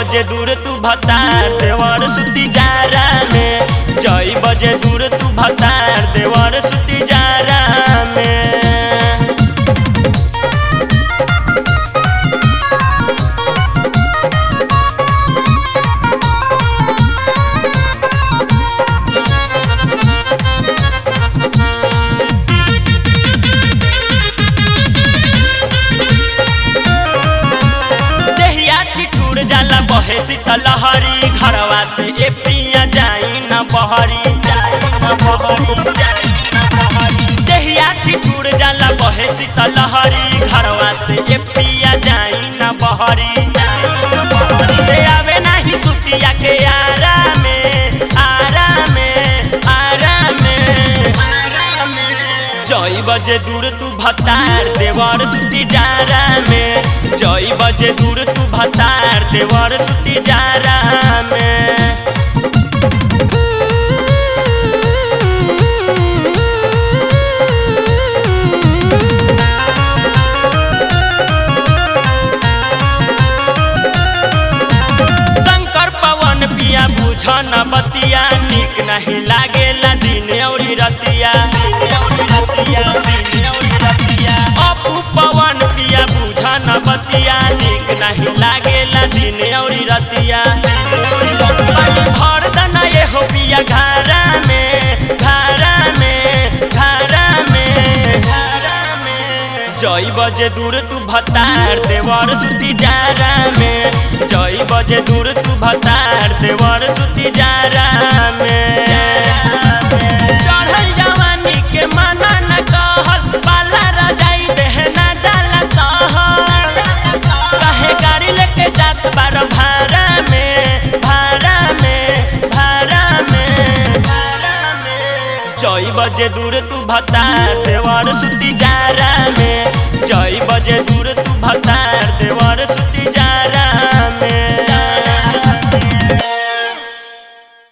बजे दूर तू भतार देवर सुती जारा में जई बजे दूर तू भतार देवर सुती जारा में देहिया ठिठुर जाला बहे शीतल लहरी घरवा से ए पिया जाई न बहरी जाई न बहरी जाई न बहरी। देहिया ठिठुर जाला बहे शीतल लहरी घरवा से ए पिया जाई न बहरी जाई न बहरी। ले आवे नाही सुतिया के आरा में आरा में आरा में आरा में जई बजे दूर तू भतार देवर सुती जारा में जई बजे दूर तू भतार देवर सुती जारा में शंकर पवन पिया बुझ न बतिया निक नहीं लागेला दिन औरी रतिया दिन औरी रतिया, दिन औरी रतिया। अपू पवन पिया बुझ न बतिया निक नहीं लागेला दिन औरी रतिया पानी भर दना ये हो पिया घारा में घारा में घारा में घारा में जई बजे दूर तू भतार देवर सुती जारा में जई बजे दूर तू भतार देवर सुती जारा में चढ़ल जवानी के माना न कहल बाला रजाई देहना जाला सहल कहे गाड़ी लेके जात बार भाड़ा में भाड़ा में भाड़ा में भाड़ा में जई बजे दूर तू भतार देवर सुती जारा में जई बजे दूर तू भतार देवर सुती जारा